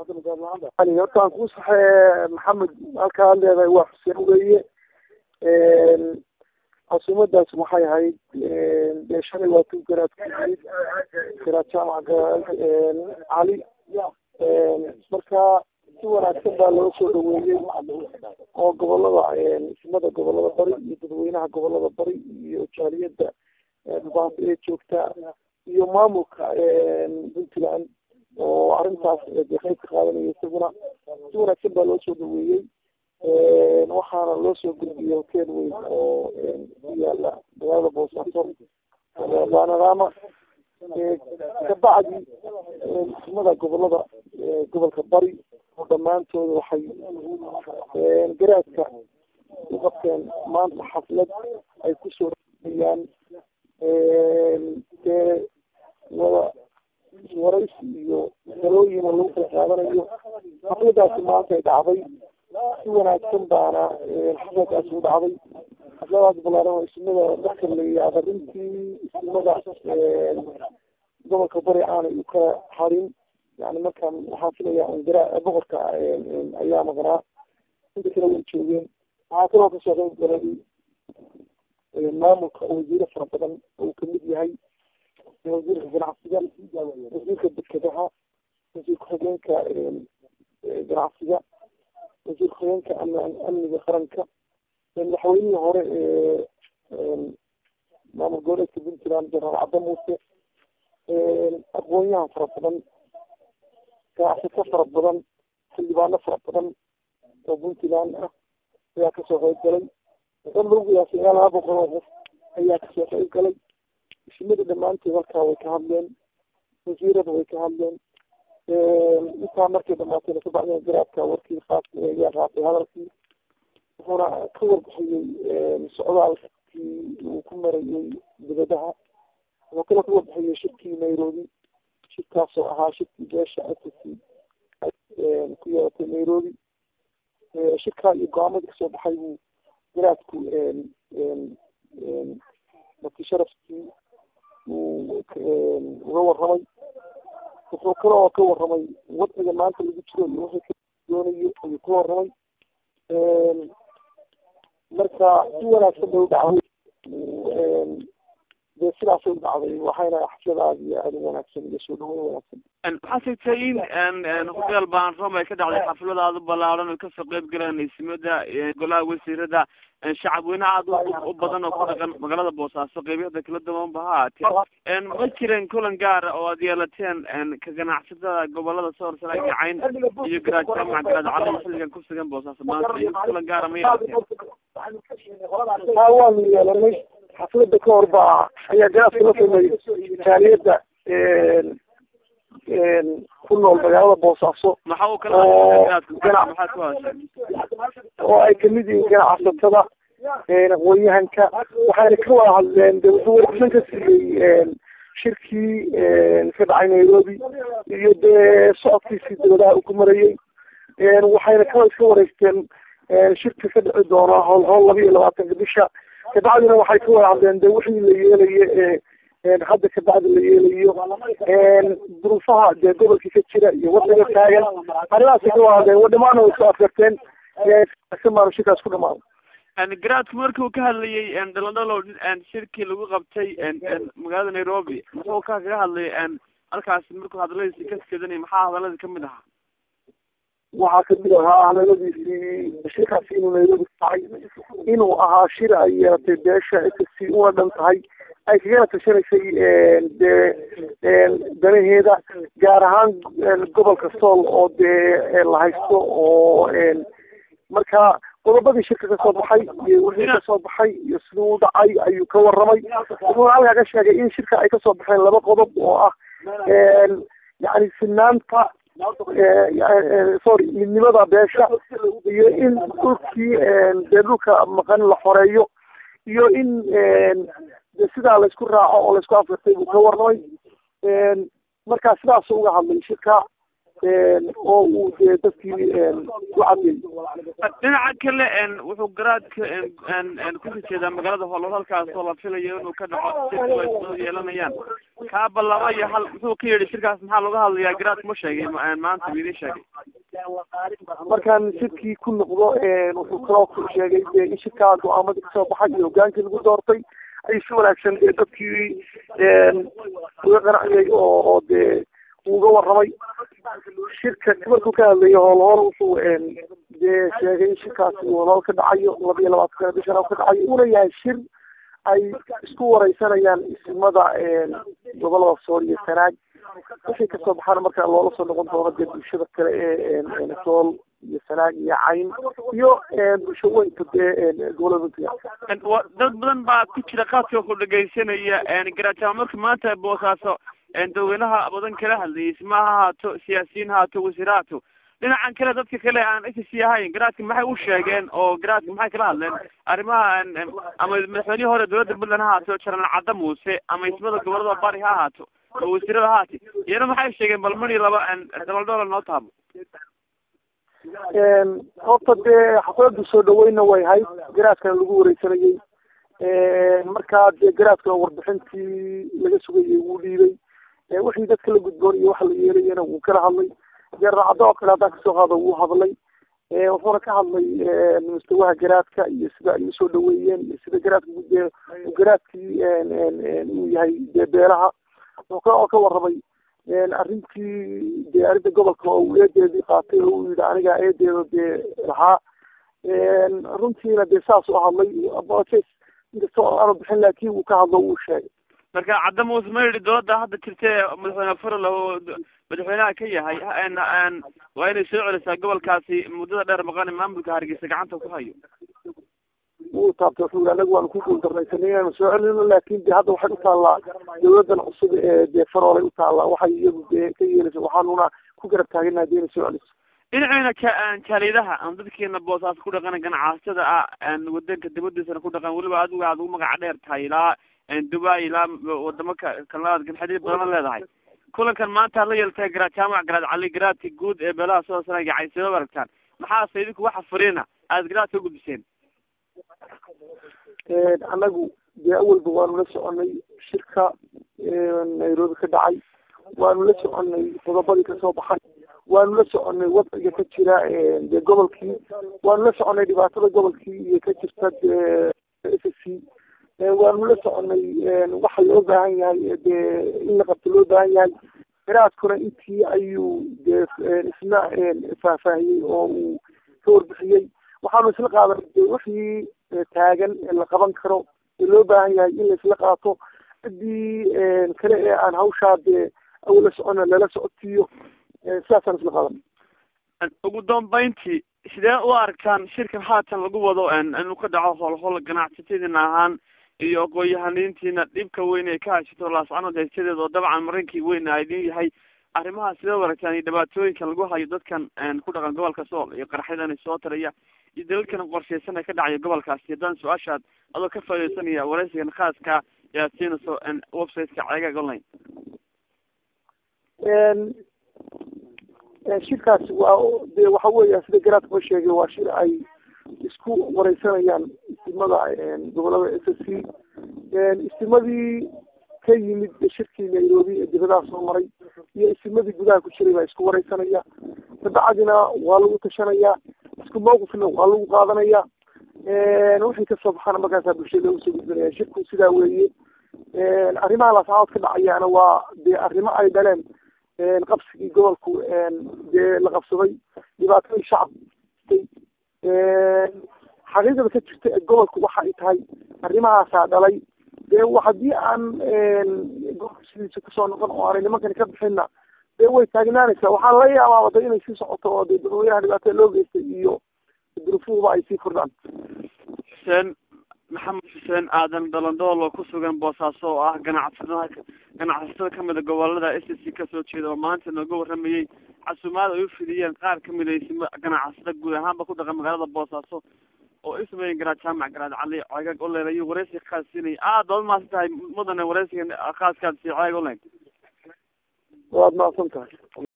hortaan kuu saxee maxamed halkaa leedahay waa xuseen weye casuumadaas waxay ahayd dee shalay waa tu garaad ku yimid garaad jaamaca cali marka si wanaagsan baa loo soo dhaweeyey oo gobolada ismada gobolada bari iyo dadweynaha gobolada bari iyo jaaliyada dhubaanta ee joogta iyo maamulka puntland oo arrintaas de qayb ka qaadanaya isaguna si wanaagsan baa loo soo dhaweeyey waxaana loo soo gudbiyey hotel weyn oo ku yaala magaalada boosaaso banadama kabacdi ismada gobolada gobolka bari oo dhammaantooda waxay garaadka u qabteen maanta xaflad ay kusoo dhayaan dee wada waraysi iyo talooyina lagu kala qaadanayo xafladaasi maanta ay dhacday si wanaagsan baana xafladaasi u dhacday xafladaas balaaran oo ismada dadka la yihahda runtii ismada gobolka bari aanay u kala harin yani markaan waxaan filaya gara boqorka ayaa maqnaa inta kale way joogeen waxaa kaloo kasoo qayb galay maamulka wasiiro fara badan oo kamid yahay wasiirka ganacsiga wasiirka dekedaha wasiir ku-xigeenka ganacsiga wasiir ku-xigeenka amniga qaranka madaxweynihii hore ee maamul goboleedka puntland jenaraal cabda muuse aqoonyahan fara badan ganacsato fara badan xildhibaano fara badan oo puntland ah ayaa kasoo qayb galay dan lagu qiyaasay ilaa laba boqol oo qof ayaa kasoo qayb galay ismada dhamaanteed halkaa way ka hadleen wasiirada way ka hadleen intaa markay dhamaatayna kabacdina garaadka warkii qaas ayaa qaatay hadalkii wuxuuna ka warbixiyey socdaalkii uu ku marayey dibadaha wuxuu kala ka warbixiyey shirkii nairobi shirkaasoo ahaa shirkii beesha ssc ku yeelatay nairobi shirkaa iyo go-aamadii kasoo baxay buu garaadku markii sharafkii uu uga warramay wuxuu kale oo ka warramay wadciga maanta lagu jiro iyo wixii ka doonayo ayuu ka warramay marka si wanaagsan bay u dhacday dee sidaasay u dhacday waxayna xaflada aada iyo aada u wanaagsan iyo soo dhaweyn wanaagsan waxaa sheegtay in hotel baanrom ay ka dhacday xafladaada balaaran oo kasoo qayb galeen ismada golaha wasiirada shacab weynaha aada u badan oo ku dhaqan magaalada boosaaso qeybiyada kala duwan ba ha ahaatee ma jireen kulan gaara oo aad yeelateen ka ganacsatada gobolada soor sare gacayn iyo garaad jaamac garaad cali xilligan ku sugan boosaaso maanta iyo kulan gaara ma yeelateen haa waanu yeelanay xaflada ka hor baa ayaa garaadka la kulmay jaaliyada ku nool magaalada boosaaso maxaa u kala maxaad ku hadashay oo ay kamid yihiin ganacsatada aqoonyahanka waxayna ka wada hadleen de wuxuu warbixin ka siiyey shirkii ka dhacay nairobi iyo dee socodkiisii dawladaha uu ku marayey waxayna ka iska wareysteen shirka ka dhici doona howl howl laba iyo labaatanka bisha kabacdina waxay ka wada hadleen de wixii la yeelaye hadda kabacdi la yeelayo duruufaha dee gobolkii ka jira iyo waddaga taagan arrimahaas ka wada hadleen wadhamaana way soo afgarteen maanu shirkaas ku dhamaado garaadku markii uu ka hadlayay dhalandhalo shirkii lagu qabtay magaalada nairobi muxuu ka kaga hadlayay halkaas markuu hadaladiisi ka skedanay maxaa hadaladii kamid ahaa waxaa kamid ahaa hadaladiisii shirkaasi inuu nairobi kacay inuu ahaa shir ay yeelatay beesha ssc una dhan tahay ay kagana tashanaysay dee danaheeda gaar ahaan gobolka sool oo dee la haysto oo marka qodobadii shirka kasoo baxay iyo wixii kasoo baxay iyo siduu u dhacay ayuu ka warramay wuxuuna halkaa ka sheegay in shirka ay kasoo baxeen laba qodob oo ah yani sinaanta sorry midnimada beesha iyo in dhulkii dee dhulka maqan la xoreeyo iyo in de sidaa laysku raaco oo laysku afgartay buu ka warramay markaa sidaasuu uga hadlay shirka oo uu dee dadkii ku cadiyay dhinaca kale wuxuu garaadka kusii jeedaa magaalada hoolol halkaasoo la filayo inuu ka dhaco shirka ay soo yeelanayaan kaaba laba iyo hal muxuu ka yidhi shirkaas maxaa looga hadlayaa garaadka ma sheegay maanta idin sheegay markaan shirkii ku noqdo wuxuu kaloo ku sheegay dee in shirkaa go-aamadii kasoo baxay iyo hogaankii lagu doortay ay si wanaagsan dee dadkii uga qanaciyay oo dee uga warramay shirka markuu ka hadlayo hoolhool wuxuu dee sheegay in shirkaasi uu hoolhool ka dhacayo laba iyo labaatan bishan ka dhacayo una yahay shir ay isku wareysanayaan ismada gobolada sool iyo sanaag wixii kasoo baxaana markaa loola soo noqon doono dee bulshada kale ee sool iyo sanaag iyo cayn iyo bulsho weynka dee gobolada puntland dad badan baa ku jira qaadka ku dhegaysanaya garaajama marka maanta boosaaso dadweynaha badan kala hadlayay isma ha ahaato siyaasiyiin ha haato wasiir ha haato dhinacan kale dadka kale aan s c ahayn garaadka maxay u sheegeen oo garaadka maxay kala hadleen arrimaha ama madaxweynihii hore dowladda puntland ha ahaato janaal cadda muuse ama ismada gobolada bari ha ahaato ama wasiirada ha haati iyana maxay sheegeen bal mani laba dabal doolar noo taabo horta dee xaflada soo dhaweyna way hayd garaadkana lagu wareysanayay markaa dee garaadka warbixintii laga sugayay wuu dhiibay wixii dadka la gudboon iyo waxa la yeelayana wuu kala hadlay deeracado oo kale haddaan kasoo qaado wuu hadlay wuxuuna ka hadlay mustawaha garaadka iyo sida ay usoo dhaweeyeen iyo sida garaadka dee garaadkii uu yahay dee beelaha oo ka warramay arrintii dee arrinta gobolka oo uu eedeedii qaatay oo uu yihi aniga eedeeda dee lahaa runtiina dee saas u hadlay inkasta oo aanu bixin laakin uu ka hadlo wuu sheegay marka cadda muuse ma yidhi dowladda hadda jirta ee madaxweyne farol oo madaxweynaha ka yahay waa inay soo celisaa gobolkaasi muddada dheer maqan maamulka hargeysa gacanta ku hayo wuu taabtay wuxuu yii anaga waanu ku guuldarnaysanay inaanu soo celino laakin de hadda waxay utaallaa dawladan cusub ee dee faroolay utaallaa waxay iyadu dee ka yeelaysa waxaanuna ku garab taagana hadii inay soo celiso dhinaceyna ka jaalidaha aan dadkeena boosaas ku dhaqan ganacsada ah wadanka dibadiisana ku dhaqan weliba adigu aad ugu magaca dheer tahay ilaa dubai ilaa wadamo kalaad ganxadiir badan leedahay kulankan maanta la yeeltay garaad jaamac garaad cali garaadka guud ee beelaha soo sanaga caysado aragtaan maxaase idinku waxa fariina aada garaad ka gudbiseen anagu dee awalba waanu la soconay shirka nairobi ka dhacay waanu la soconay qodobadii kasoo baxay waanu la soconay wadciga ka jira dee gobolkii waanu la soconay dhibaatada gobolkii iyo ka jirta dee s c waanu la soconay waxa loo baahan yahay dee in la qabto loo baahan yahay garaadkuna intii ayuu dee isna faahfaahiyey oo uu ka warbixiyey waxaanu isla qaadanay de wixii taagan la qaban karo ee loo baahan yahay in laisla qaato ciddii kale ee aan hawshaa dee awla socona lala socotiiyo sidaasaan isla qaadanay ugu dambeyntii sidee u arkaan shirkan haatan lagu wado inuu ka dhaco howlhowl ganacsatadiina ahaan iyo aqoon-yahaniintiina dhibka weyn ay ka hashato laascanood haysadeed oo dabcan marinkii weyn a idin yahay arrimaha sidee u aragtaan iyo dhibaatooyinkan lagu hayo dadkan ku dhaqan gobolka sool iyo qaraxyadan soo taraya iyo dalalkan qorshaysan ee ka dhacaya gobolkaasi haddaan su-aashaad adoo ka faadeysanaya waraysigan khaaska ayaad siinayso websiteka ceegaag online shirkaasi waa de waxa weya sida garaadkuma sheegay waa shir ay isku wareysanayaan istimada gobolada s s c istimadii ka yimid shirkii nairobi ee dibadaha soo maray iyo istimadii gudaha ku jiray baa isku wareysanaya kabacdina waa lagu tashanaya isku mawqifna waa lagu qaadanaya wixii kasoo baxana markaasaa bulshada loogu soo gudbinaya shirku sidaa weeye arrimaha laascadood ka dhacayaana waa dee arrimo ay dhaleen qabsigii gobolku dee la qabsaday dhibaatadii shacabkay xaqiiqada ka jirta ee gobolku waxa ay tahay arrimahaasaa dhalay dee haddii aan gobolka sidiisa kusoo noqon oo aanay nimankani ka bixinna dee way taagnaanaysaa waxaa laga yaabaa wada inay sii socoto oo dee dadweynaha dhibaatada loo geystay iyo durufuhuba ay sii kordhaan xuseen maxamed xuseen aadan dhalandool oo kusugan boosaaso oo ah ganacsada ganacsatada kamida gobolada s c kasoo jeeda oo maanta nooga waramayey casuumaad ay ufidiyeen qaar kamida isma ganacsada guud ahaanba ku dhaqan magaalada boosaaso oo ismayen garaad jaamac garaad cali ceegag online ayuu wareysiga khaas siinaya aad baad umahadsan tahay mudane wareysiga khaaskaad si ceeg online waad mahadsan tahay